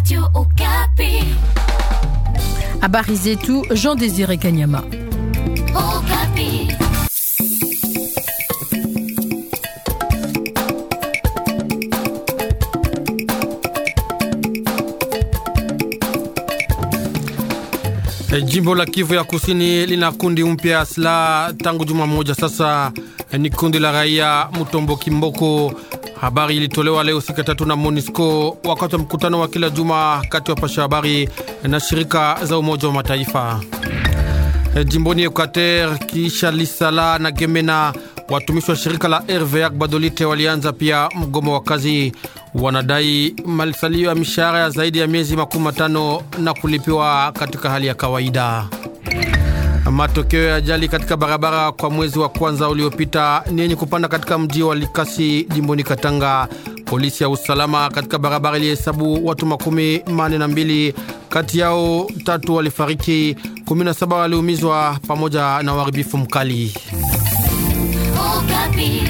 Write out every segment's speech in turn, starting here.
Radio Okapi. Habari zetu Jean Désiré Kanyama. Okapi. E, jimbo la Kivu ya Kusini lina kundi mpya ya silaha tangu juma moja sasa. E, ni kundi la raia Mutombo Kimboko. Habari ilitolewa leo siku tatu na Monisco wakati wa mkutano wa kila juma kati ya pasha habari na shirika za Umoja wa Mataifa. E, jimboni Equateur kiisha Lisala na Gemena, watumishi wa shirika la RVA Badolite walianza pia mgomo wa kazi. Wanadai malisalio ya mishahara ya zaidi ya miezi makumi matano na kulipiwa katika hali ya kawaida. Matokeo ya ajali katika barabara kwa mwezi wa kwanza uliopita ni yenye kupanda katika mji wa Likasi jimboni Katanga. Polisi ya usalama katika barabara ilihesabu watu makumi mane na mbili, kati yao tatu walifariki, 17 waliumizwa pamoja na uharibifu mkali. Okapi.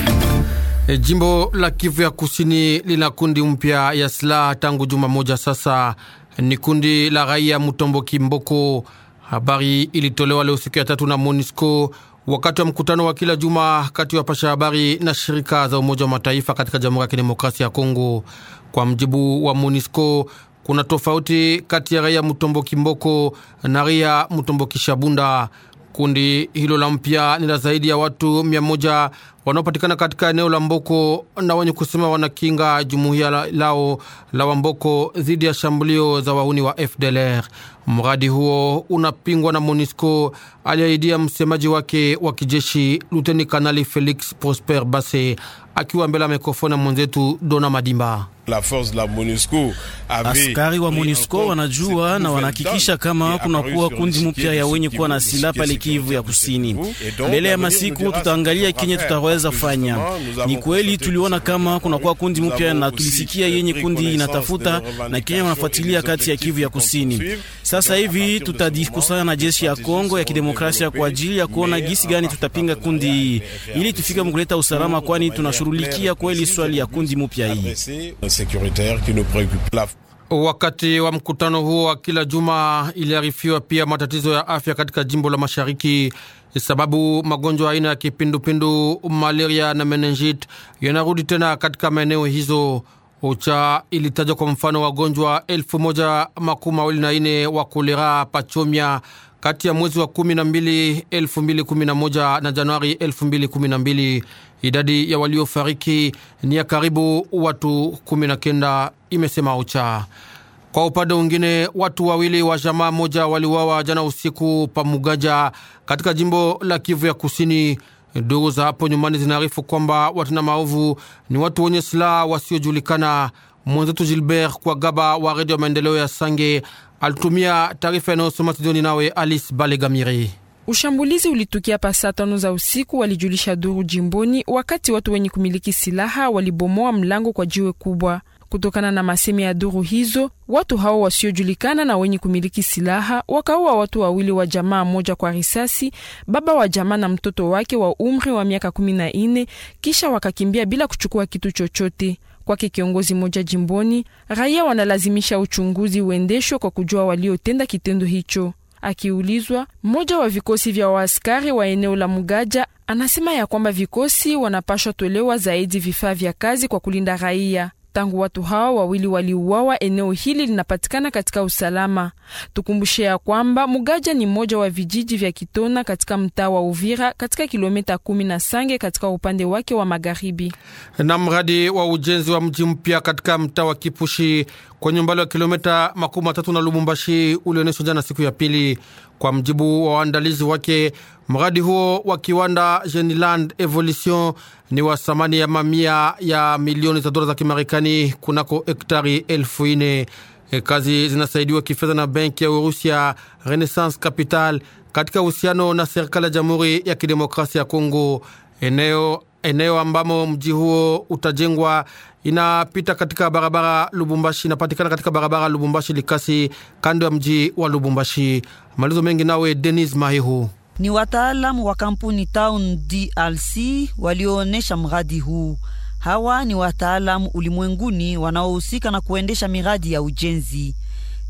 E, jimbo la Kivu ya Kusini lina kundi mpya ya silaha tangu juma moja sasa. Ni kundi la raia Mutombo Kimboko. Habari ilitolewa leo siku ya tatu na Monisco wakati wa mkutano wa kila juma kati ya pasha habari na shirika za Umoja wa Mataifa katika Jamhuri ya Kidemokrasia ya Kongo. Kwa mjibu wa Monisco, kuna tofauti kati ya raia Mutombo Kimboko na raia Mutombo Kishabunda. Kundi hilo la mpya ni la zaidi ya watu mia moja wanaopatikana katika eneo la Mboko na wenye kusema wanakinga jumuiya la- lao la Wamboko dhidi ya shambulio za wahuni wa FDLR. Mradi huo unapingwa na MONUSCO, aliahidia msemaji wake wa kijeshi Luteni Kanali Felix Prosper Base akiwa mbele ya mikrofoni ya mwenzetu Dona Madimba. La force de la MONUSCO avait Askari wa pris en MONUSCO compte wanajua cette na nouvelle wanahakikisha donne kama qui kuna est kuwa apparue kundi sur le mpya ya site wenye du kuwa na Kivu, silaha site pale sécuritaire Kivu ya du Kusini. Kivu. Et donc, Mbele ya l'avenir masiku nous dira tutaangalia ce qu'on kenye va tutaweza faire. fanya. Justement, nous Ni avons kweli constaté tuliona que kama kunakuwa kundi nous mpya avons na aussi tulisikia yenye pris kundi connaissance inatafuta des na revendications Kenya wanafuatilia et des kati ya Kivu ya objectifs Kusini. qu'on poursuit. Sasa Donc, à hivi partir de ce tutajikusanya na moment, jeshi ya les Kongo ya stratégies kidemokrasia seront kwa ajili ya kuona développées, gisi mais gani en tutapinga partenariat kundi hii avec ili FRDC, tufike mkuleta usalama, kwani tunashughulikia kweli swali ya kundi mpya hii. adressée sécuritaire qui nous préoccupe. La Wakati wa mkutano huo wa kila juma iliarifiwa pia matatizo ya afya katika jimbo la mashariki, sababu magonjwa aina ya kipindupindu, malaria na menenjit yanarudi tena katika maeneo hizo. OCHA ilitaja kwa mfano wagonjwa elfu moja makumi mawili na ine wa kolera pachomia kati ya mwezi wa kumi na mbili elfu mbili kumi na moja na Januari elfu mbili kumi na mbili. Idadi ya waliofariki ni ya karibu watu kumi na kenda, imesema OCHA. Kwa upande mwingine watu wawili wa jamaa moja waliuawa jana usiku pa Mugaja katika jimbo la Kivu ya Kusini. Ndugu za hapo nyumbani zinaarifu kwamba watenda maovu ni watu wenye silaha wasiojulikana. Mwenzetu Gilbert kwa gaba wa redio ya maendeleo ya Sange alitumia taarifa inayosoma studioni nawe Alice Balegamiri. Ushambulizi ulitukia pa saa tano za usiku, walijulisha duru jimboni, wakati watu wenye kumiliki silaha walibomoa mlango kwa jiwe kubwa. Kutokana na masemi ya duru hizo, watu hao wasiojulikana na wenye kumiliki silaha wakaua watu wawili wa jamaa moja kwa risasi, baba wa jamaa na mtoto wake wa umri wa miaka kumi na nne, kisha wakakimbia bila kuchukua kitu chochote. Kwake kiongozi moja jimboni, raia wanalazimisha uchunguzi uendeshwe kwa kujua waliotenda kitendo hicho. Akiulizwa, mmoja wa vikosi vya waaskari wa eneo la Mugaja anasema ya kwamba vikosi wanapashwa tolewa zaidi vifaa vya kazi kwa kulinda raia. Tangu watu hao wawili waliuawa, eneo hili linapatikana katika usalama. Tukumbushe ya kwamba Mugaja ni mmoja wa vijiji vya Kitona katika mtaa wa Uvira katika kilomita kumi na Sange katika upande wake wa magharibi. na mradi wa ujenzi wa mji mpya katika mtaa wa Kipushi kwenye umbali wa kilomita makumi matatu na Lubumbashi ulionyeshwa jana siku ya pili. Kwa mjibu wa waandalizi wake, mradi huo wa kiwanda Geniland Evolution ni wa thamani ya mamia ya milioni za dola za Kimarekani kunako hektari elfu ine. E, kazi zinasaidiwa kifedha na benki ya Urusia Renaissance Capital katika uhusiano na serikali ya Jamhuri ya Kidemokrasia ya Kongo. Eneo eneo ambamo mji huo utajengwa inapita katika barabara Lubumbashi, inapatikana katika barabara Lubumbashi Likasi, kando ya mji wa Lubumbashi. Malizo mengi nawe Denis Mahihu. Ni wataalamu wa kampuni Town DLC walioonyesha mradi huu. Hawa ni wataalamu ulimwenguni wanaohusika na kuendesha miradi ya ujenzi.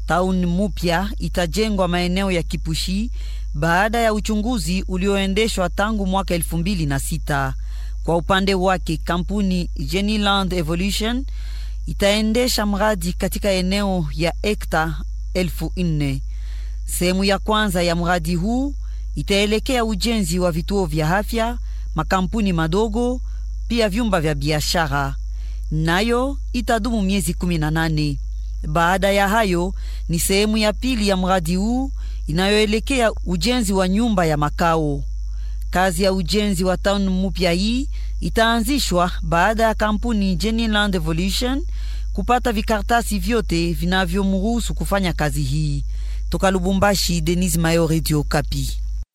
Tauni mupya itajengwa maeneo ya Kipushi baada ya uchunguzi ulioendeshwa tangu mwaka elfu mbili na sita. Kwa upande wake kampuni Geniland Evolution itaendesha mradi katika eneo ya hekta elfu nne. Sehemu ya kwanza ya mradi huu itaelekea ujenzi wa vituo vya afya, makampuni madogo, pia vyumba vya biashara, nayo itadumu miezi kumi na nane. Baada ya hayo ni sehemu ya pili ya mradi huu inayoelekea ujenzi wa nyumba ya makao. Kazi ya ujenzi wa town mupya hii itaanzishwa baada ya kampuni Geniland Evolution kupata vikartasi vyote vinavyomruhusu kufanya kazi hii. Toka Lubumbashi, Denis Mayo, Radio Kapi.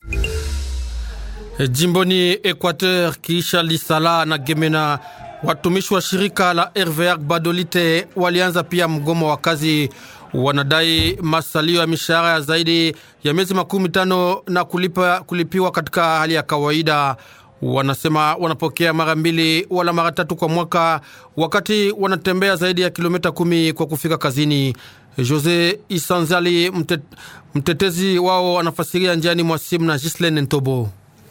Jimboni Equateur, kisha Lisala na Gemena, watumishi wa shirika la RVR Badolite walianza pia mgomo wa kazi. Wanadai masalio ya mishahara ya zaidi ya miezi makumi tano na kulipa, kulipiwa katika hali ya kawaida. Wanasema wanapokea mara mbili wala mara tatu kwa mwaka, wakati wanatembea zaidi ya kilomita kumi kwa kufika kazini. Jose Isanzali, mtet, mtetezi wao, anafasiria njiani mwa simu na Gislaine Ntobo.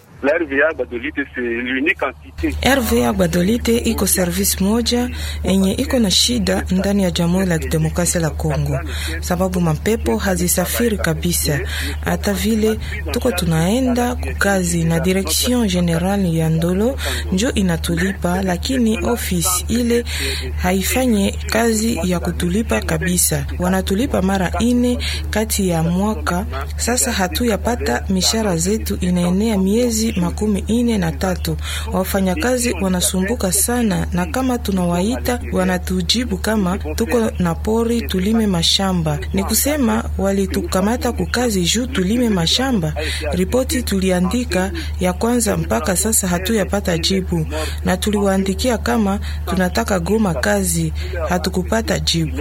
RVA Badolite iko service moja enye iko na shida ndani ya Jamhuri la Kidemokrasia la Kongo, sababu mapepo hazisafiri kabisa. Hata vile tuko tunaenda kukazi na direction general ya Ndolo njo inatulipa, lakini ofisi ile haifanye kazi ya kutulipa kabisa. Wanatulipa mara ine kati ya mwaka. Sasa hatuyapata mishara zetu, inaenea miezi makumi ine na tatu. Wafanyakazi wanasumbuka sana, na kama tunawaita wanatujibu kama tuko na pori tulime mashamba. Ni kusema walitukamata kukazi juu tulime mashamba. Ripoti tuliandika ya kwanza mpaka sasa hatuyapata jibu, na tuliwaandikia kama tunataka goma kazi, hatukupata jibu.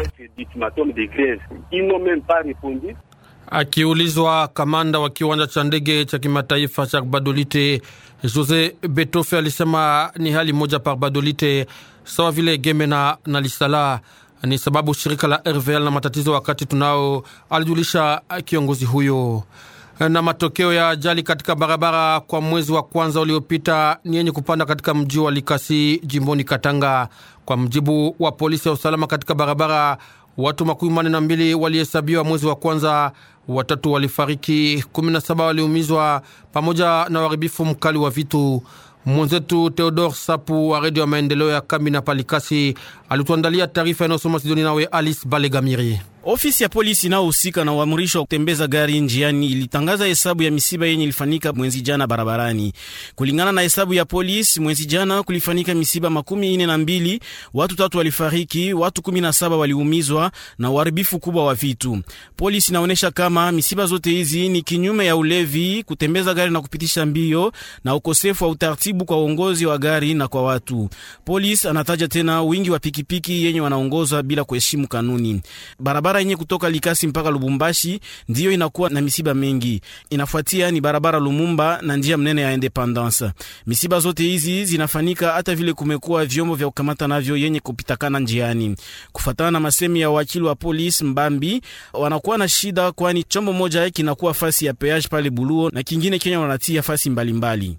Akiulizwa, kamanda wa kiwanja cha ndege cha kimataifa cha Badolite Jose Betofe alisema ni hali moja pa Badolite sawa vile Gemena na Lisala, ni sababu shirika la RVL na matatizo wakati tunao, alijulisha kiongozi huyo. Na matokeo ya ajali katika barabara kwa mwezi wa kwanza uliopita ni yenye kupanda katika mji wa Likasi jimboni Katanga. Kwa mjibu wa polisi ya usalama katika barabara, watu makumi manne na mbili walihesabiwa mwezi wa kwanza watatu walifariki, kumi na saba waliumizwa pamoja na uharibifu mkali wa vitu. Mwenzetu Theodor Sapu wa redio ya maendeleo ya Kambi na Palikasi alituandalia taarifa inayosoma Sidoni nawe Alice Balegamiri. Ofisi ya polisi inayohusika na uamrisho wa kutembeza gari njiani ilitangaza hesabu ya misiba yenye ilifanyika mwezi jana barabarani. Kulingana na hesabu ya polisi, mwezi jana kulifanyika misiba makumi ine na mbili, watu tatu walifariki, watu kumi na saba waliumizwa na uharibifu kubwa wa vitu. Polisi inaonyesha kama misiba zote hizi ni kinyume ya ulevi, kutembeza gari na kupitisha mbio na ukosefu wa utaratibu kwa uongozi wa gari na kwa watu. Polisi anataja tena wingi wa pikipiki yenye wanaongoza bila kuheshimu kanuni. Barabara yenye kutoka Likasi mpaka Lubumbashi ndiyo inakuwa na misiba mengi. Inafuatia ni barabara Lumumba na njia mnene ya Independence. Misiba zote hizi zinafanyika hata vile kumekuwa vyombo vya kukamata navyo yenye kupitakana njiani. Kufatana na masemi ya wakili wa polisi Mbambi, wanakuwa na shida, kwani chombo moja kinakuwa fasi ya peage pale Buluo na kingine Kenya wanatia fasi mbalimbali.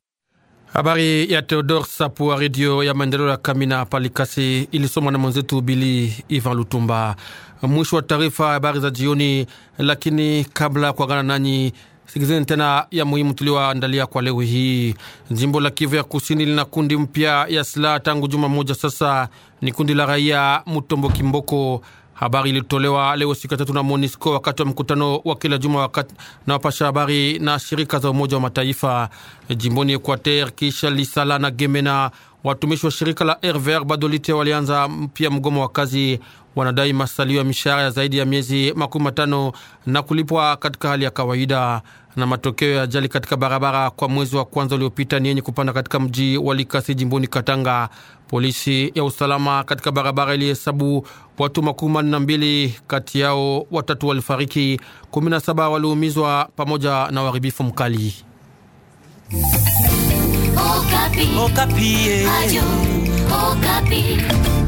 Habari ya Theodor Sapu wa redio ya maendeleo ya Kamina Palikasi ilisomwa na mwenzetu Bili Ivan Lutumba. Mwisho wa taarifa habari za jioni, lakini kabla ya kuagana nanyi sikizeni tena ya muhimu tulioandalia kwa leo hii. Jimbo la Kivu ya Kusini lina kundi mpya ya silaha tangu juma moja sasa, ni kundi la raia Mutombo Kimboko. Habari ilitolewa leo siku ya tatu na MONUSCO wakati wa mkutano wa kila juma wakati na wapasha habari na shirika za Umoja wa Mataifa jimboni Equateur. Kisha Lisala na Gemena, watumishi wa shirika la RVR Badolite walianza pia mgomo wa kazi. Wanadai masalio ya mishahara ya zaidi ya miezi makumi matano na kulipwa katika hali ya kawaida. Na matokeo ya ajali katika barabara kwa mwezi wa kwanza uliopita ni yenye kupanda katika mji wa Likasi jimboni Katanga. Polisi ya usalama katika barabara ilihesabu watu makumi manne na mbili, kati yao watatu walifariki, kumi na saba waliumizwa pamoja na uharibifu mkali. Okapi. Okapi. Radio Okapi.